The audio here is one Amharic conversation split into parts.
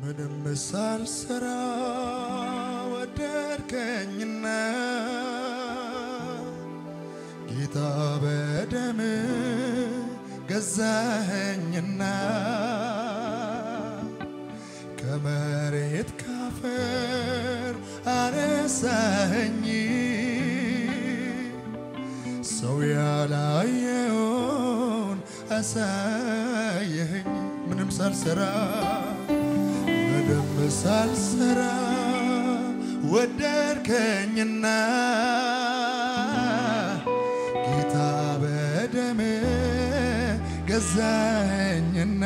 ምንም ሳልሰራ ወደድከኝና ጌታ በደም ገዛኸኝና ከመሬት ካፈር አነሳኸኝ ሰው ያላየውን አሳየኸኝ ምንም ሳልሰራ ምንም ሳልሰራ ወደድከኝና ጌታ በደም ገዛኸኝና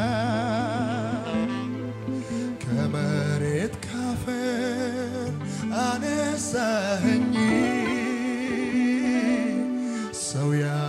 ከመሬት ካፈር አነሳኸኝ ሰው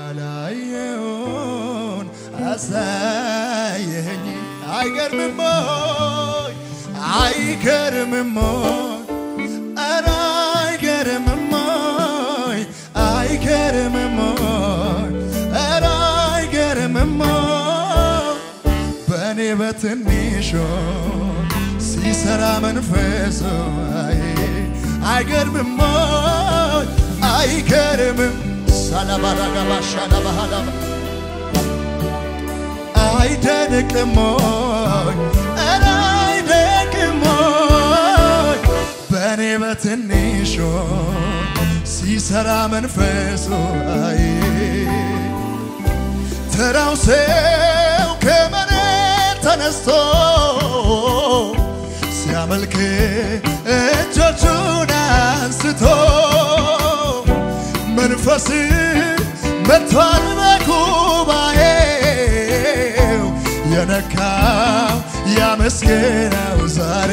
ያላየውን አሳየኸኝ። አይገርምም ሆይ አይገርምም ሆይ ኧረ አይገርምም ሆይ አይገርምም ሆይ ኧረ አይገርምም ሆይ በእኔ በትንሹ ሲሰራ መንፈሱ አይ አይገርምም ሆይ አይገርምም ሳላባራጋባ ሻላባሃላባ አይደንቅም ሆይ ኧረ አይደንቅም ሆይ በእኔ በትንሹ ሲሰራ መንፈሱ አይ ተራው ሰው ከመሬት ተነስቶ ሲያመልክ እጆቹን አንስቶ መንፈስ መጥቷል በጉባኤው የነካው ያመስገነው ዛሬ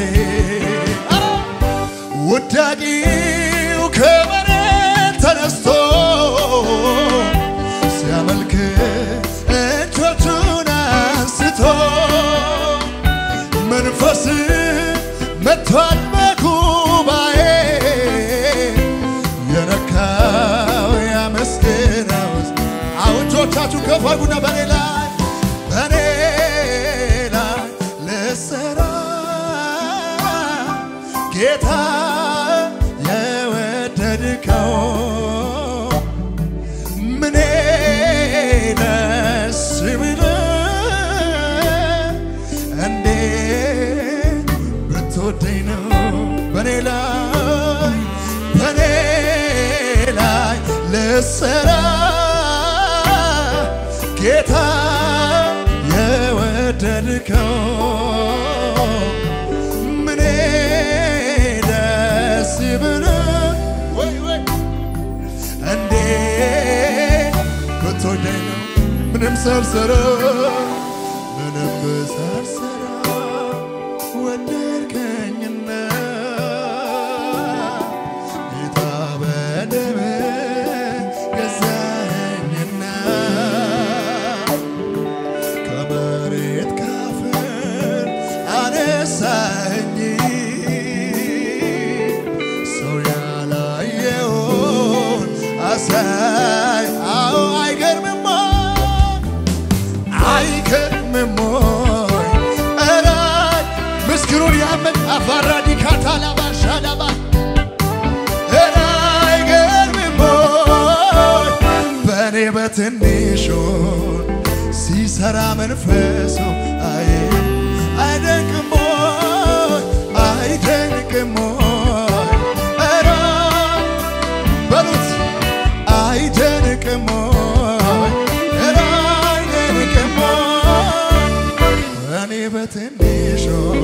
ውዳቂው ከመሬት ተነስቶ ሲያመልክ እጆቹን አንስቶ መንፈስ መጥቷል በጉባኤ የነካው ያመስገነው አሁን እጆቻችሁ ከፍ አድርጉና በኔ ላይ በኔ ላይ ልሰራ ጌታ የወደድከው ምኔ ደስ ብሎህ እንዴት ብትወደኝ ነው በኔ ላይ በኔ ላይ ልሰራ ጌታ የወደድከው ምኔ ደስ ብሎህ ወይ ወይ እንዴት ብትወደኝ ነው ምንም ሳልሰራ ምንም ሳልሰራ ወደድከኝና ጌታ በደም ገዛኸኝና ከመሬት ካፈር አነሳኸኝ ሰው ያላየውን አሳይ አዎ አይገርምም አይገርምም ወይ ኧረ ምስክሩን ያመን አፋራዲ ካታላባ ሻላባ ኧረ አይገርምም ወይ በእኔ በትንሹ ሲሰራ መንፈሱ አይ አይደንቅም ወይ አይደንቅም ወይ ኧረ በሉት አይደንቅም ወይ ኧረ አይደንቅም ወይ እኔ በትንሹ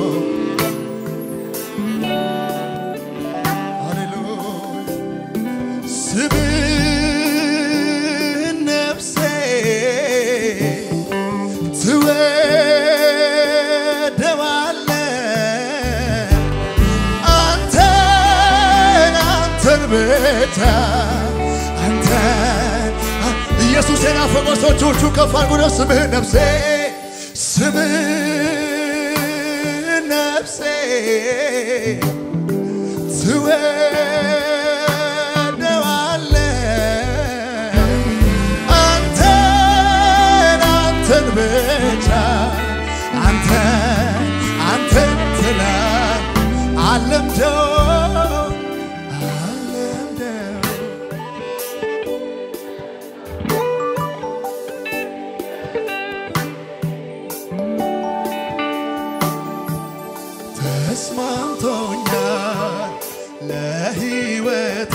ሃሌሉያ ስምህን ነፍሴ ትወደዋለች አንተን አንተን ብቻ አንተን ኢየሱስ የናፈቀ ሰዎች እጆቹ ከፍ አድርጉ ነው ስምህን ነፍሴ ስምህን ነፍሴ ትወደዋለች አንተን አንተን ብቻ አንተን አንተን አለምደው አለምደው ተስማምቶኛል ለሕይወቴ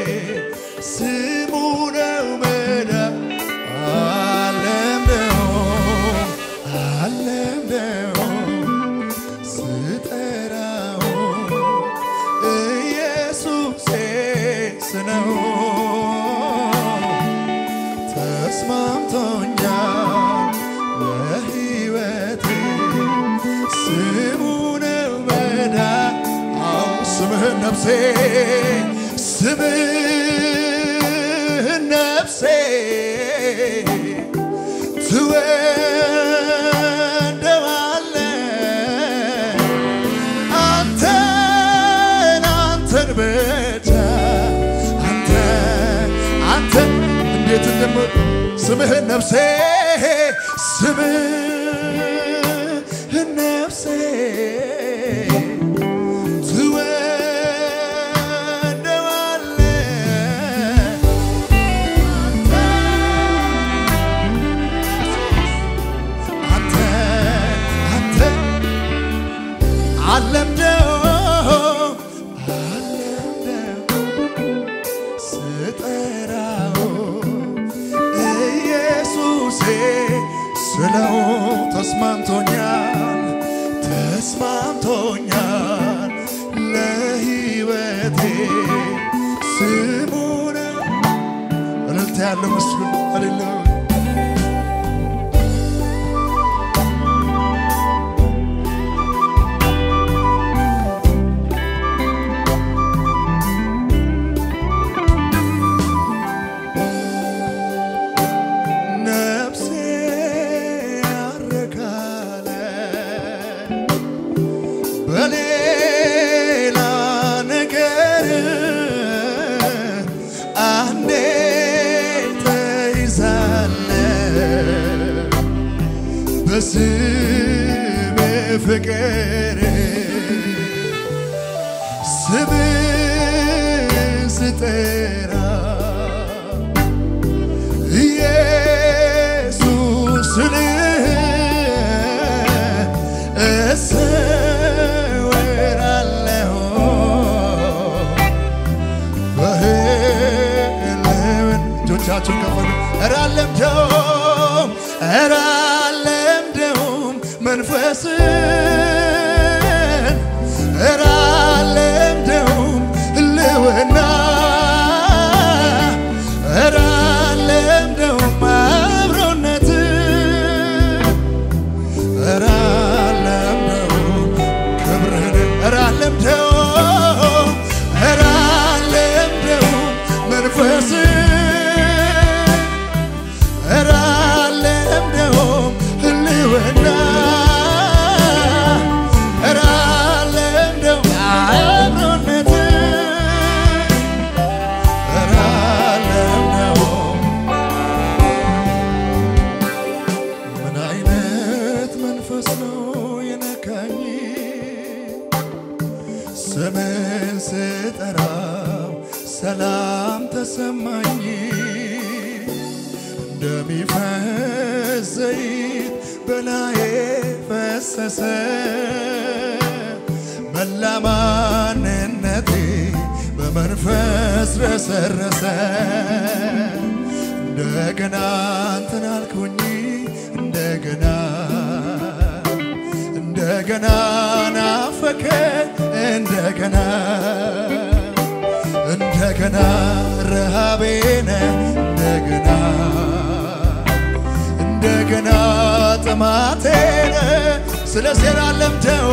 ስሙ ነው መዳን አለምደው አለምደው ስጠራው ኢየሱሴ ስነው ተስማምቶኛል ለሕይወቴ ስሙ ነው መዳን አዎ ስምህን ነፍሴ ስምህን ነፍሴ ትወደዋለህ አንተን አንተን ብቻ አንተን አንተን እንዴት እንደም ስምህን ነፍሴ ስምህን ነፍሴ ትወደዋለህ አንተ አንተ አለምደው አለምደው ስጠራው ኢየሱሴ ስለው ተስማምቶኛል ተስማምቶኛል ለሕይወቴ ስሙን እልልታ ያለው መስሉን ሃሌሉያ ነፍሴ ያረካለ በሌላ ነገር አንዴ ተይዛለ በስም ፍቅር ስም ስጠራ ኢየሱስን እሰወራለሁ በህልምን እጆቻችሁን ከፈሉ ኧረ አለምደውም ኧረ አለምደውም መንፈስን ኧረ አለምደውም ህልውና ኧረ አለምደውም አብሮነት ኧረ አለምደውም ክብርህን ኧረ አለምደውም ኧረ አለምደውም መንፈስን ኧረ አለምደውም ህልውና ኧረ አለምደውም አብሮነትን ኧረ አለምደውም ምን አይነት መንፈስ ነው የነካኝ ስምን ስጠራው ሰላም ተሰማኝ እንደሚፈስ ዘይት በላዬ ፈሰሰ መላ ማንነቴ በመንፈስ ረሰረሰ እንደገና እንትን አልኩኝ እንደገና እንደገና ናፈከ እንደገና እንደገና ረሃቤነ እንደገና እንደገና ጥማቴነ ስለ ሴራ ለምደው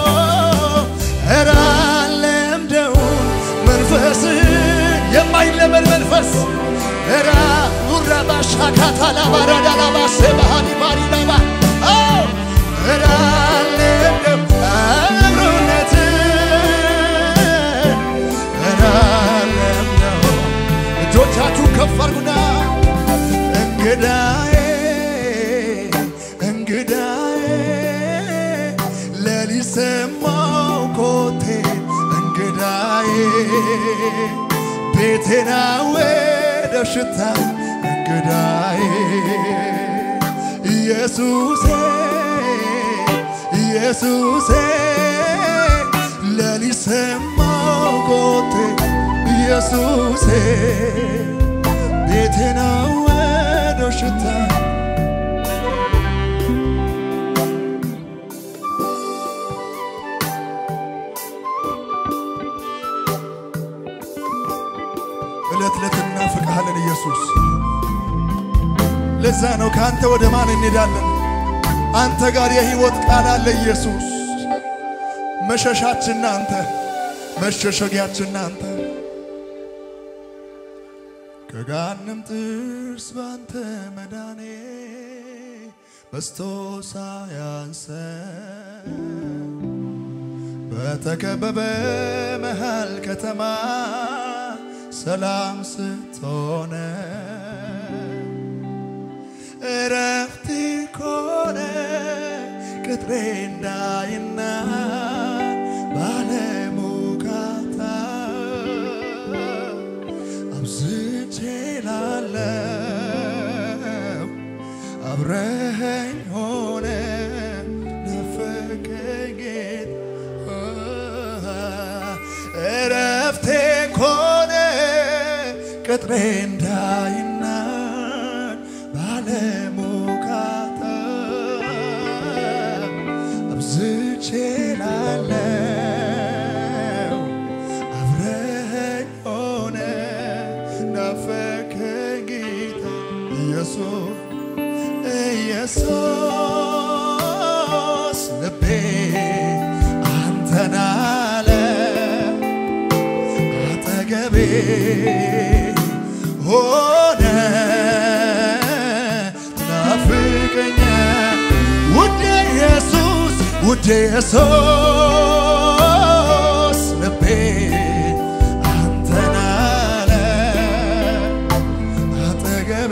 ኧረ አለምደው መንፈስ የማይለመድ መንፈስ ራ ኡራባ ሻካታ ላባራዳ ላባ ሴባሃኒ ባሪ ላባ ራ አለምደው አብሮነት ራ አለምደው እጆቻችሁ ከፍ አድርጉና እንግዳዬ እንግዳዬ ሌሊት ቤቴና ወደ ሽታ እንግዳዬ ኢየሱሴ ኢየሱሴ ሌሊት ሰማው ጎቴ ኢየሱሴ ቤቴና ወደ ሽታ ዕለት ዕለት እናፍቅሃለን ኢየሱስ። ለዛ ነው ከአንተ ወደ ማን እንሄዳለን? አንተ ጋር የሕይወት ቃል አለ ኢየሱስ። መሸሻችን አንተ፣ መሸሸጊያችን አንተ። ከገሃነም ጥርስ ባንተ መዳኔ በስቶ ሳያንሰን በተከበበ መሃል ከተማ ሰላም ስትሆነ እረፍት ኮነ ቅጥሬ እንዳይና ባለሙካታ አብዝቼ ላለው አብረኸኝ ሆነ ናፈቀኝ ጌታ እረፍቴ ኮነ ቅጥሬ እንዳይናድ ባለሙካታ አብዝቼ ላለው አብረኸኝ ሆነ ናፈቀኝ ጌታ ኢየሱስ ኢየሱስ ልቤ አንተን አለ አጠገቤ ሆነ ናፍቀኛ ውዴ ኢየሱስ ውዴ ኢየሱስ ልቤ አንተን አለ አጠገቤ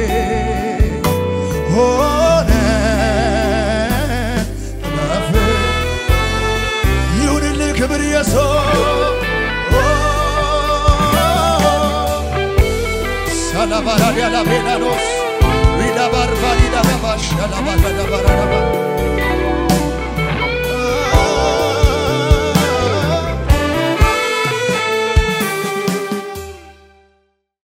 ሆነ ናፍ ይሁንልህ ክብር ኢየሱስ ሳላባራዲያላ ቤናኖስ ሪዳባርባዲዳባባሽ ላባዳባራባ